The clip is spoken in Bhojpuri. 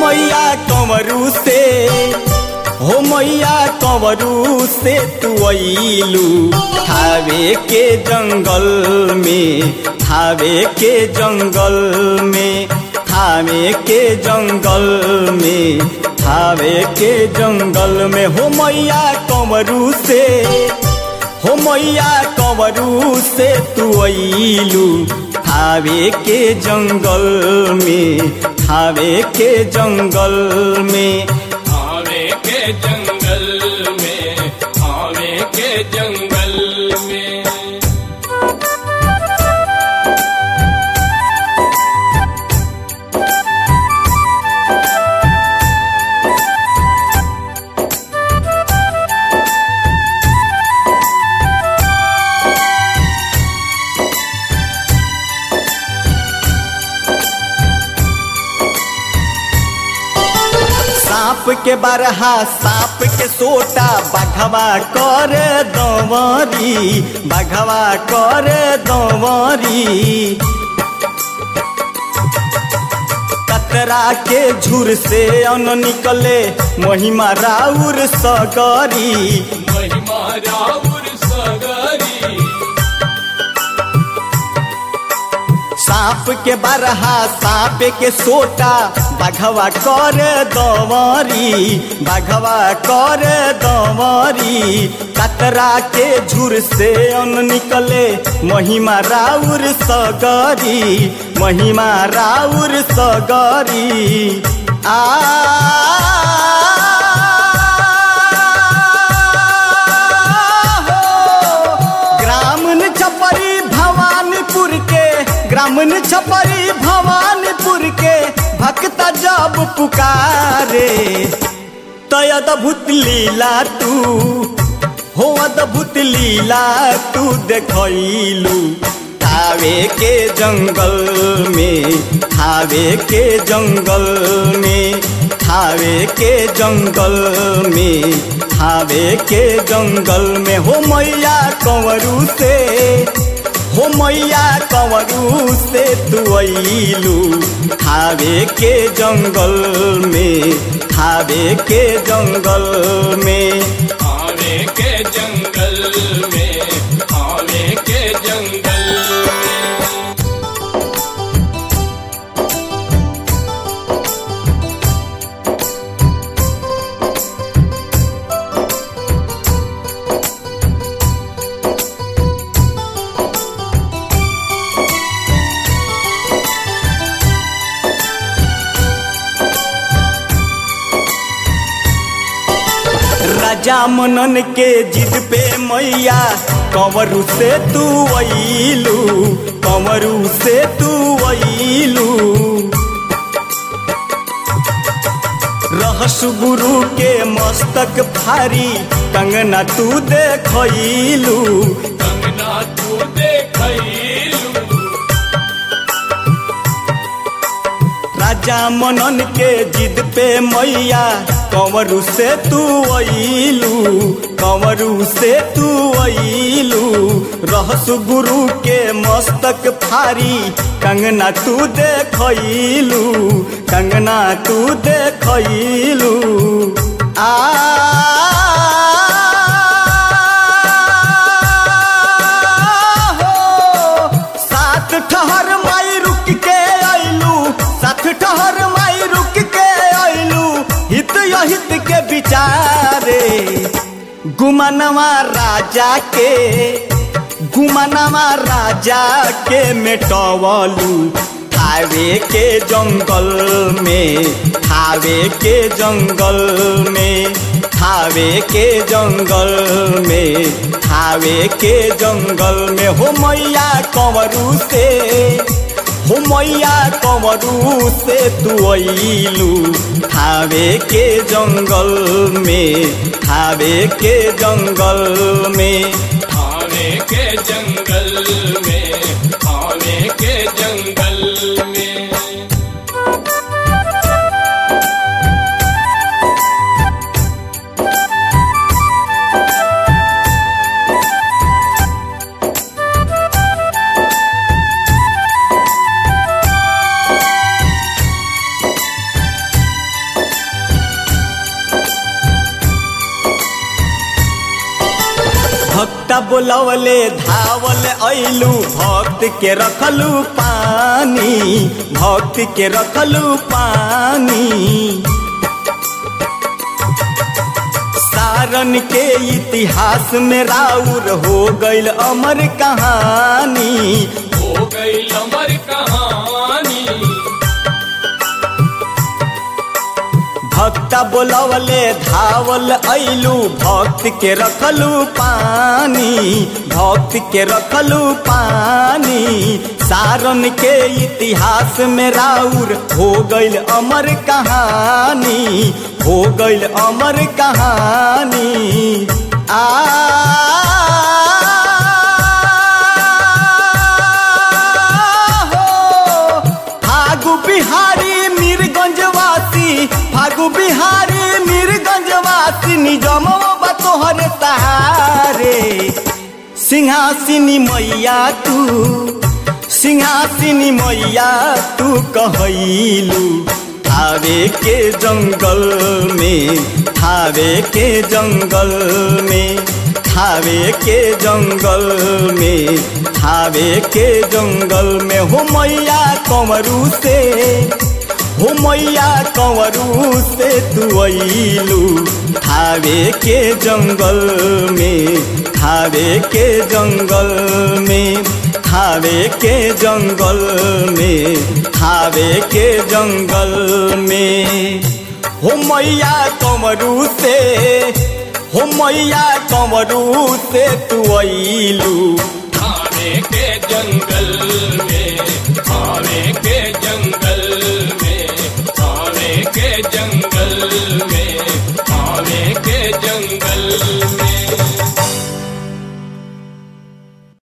मैया कंवरू से हो मैया कंवरू से तू अइलू थावे के जंगल में थावे के जंगल में थावे के जंगल में थावे के जंगल में हो मैया कंवरू से हो मैया कंवरू से तू अइलू थावे के जंगल में थावे के जंगल में आवे के जंगल में आवे के जंगल में सांप के बरहा सांप के सोटा बघवा कर दंवरी बघवा कर दंवरी कतरा के झुर से अन निकले महिमा राउर सगरी महिमा राउर सगरी सांप के बरहा सांप के सोटा बघवा कर दंवरी बघवा कर दंवरी कतरा के झुर से अन निकले महिमा राउर सगरी महिमा राउर सगरी आ ग्रामीण छपरी भवानीपुर के ग्रामीण छपरी भवानीपुर के भक्त जब पुकारे तो अद्भुत लीला तू हो अद्भुत लीला तू देखलू थावे के जंगल में थावे के जंगल में थावे के जंगल में थावे के जंगल में हो मैया कंवरू से हो मैया कंवरू से तू अइलू थावे के जंगल में थावे के जंगल में आवे के जंगल में आवे के जंगल में राजा मनन के जिद पे मैया कंवरू से तू अइलू कंवरू से तू अइलू रहस गुरु के मस्तक भारी कंगना तू देखलू कंगना तू देखलू राजा मनन के जिद पे मैया कंवरू से तू अइलू कंवरू से तू अइलू रहस गुरु के मस्तक फारी कंगना तू देखलू कंगना तू देखलू आ हो, सात ठहर माई रुक के अइलू सात ठहर माई रुक के अइलू हित अहित के विचारे गुमनवा राजा के गुमनवा राजा के मेटवलू थावे के जंगल में थावे के जंगल में थावे के जंगल में थावे के जंगल में हो मैया कंवरू से हो मैया कंवरू से तू अइलू थावे के जंगल में थावे के जंगल में आवे के जंगल में आवे के जंगल में भक्ता बोलवले धावल ऐलू भक्त के रखलू पानी भक्त के रखलू पानी सारन के इतिहास में राउर हो गईल अमर कहानी हो गई अमर कहानी भक्ता बोलवले धावल ऐलू भक्त के रखलू पानी भक्त के रखलू पानी सारन के इतिहास में राउर हो गईल अमर कहानी हो गईल अमर कहानी आ हो फागु बिहारी मीरगंजवासी फागु बिहारी मीरगंजवासी निजम बतोहर सहारे सिंहासिनी मैया तू सिंहासिनी मैया तू कहैलू थावे के जंगल में थावे के जंगल में थावे के जंगल में थावे के जंगल में हो मैया कंवरू से हो मैया कंवरू से तू अइलू थावे के जंगल में थावे के जंगल में थावे के जंगल में थावे के जंगल में हो मैया कंवरू से हो मैया कंवरू से तू अइलू थाने के जंगल में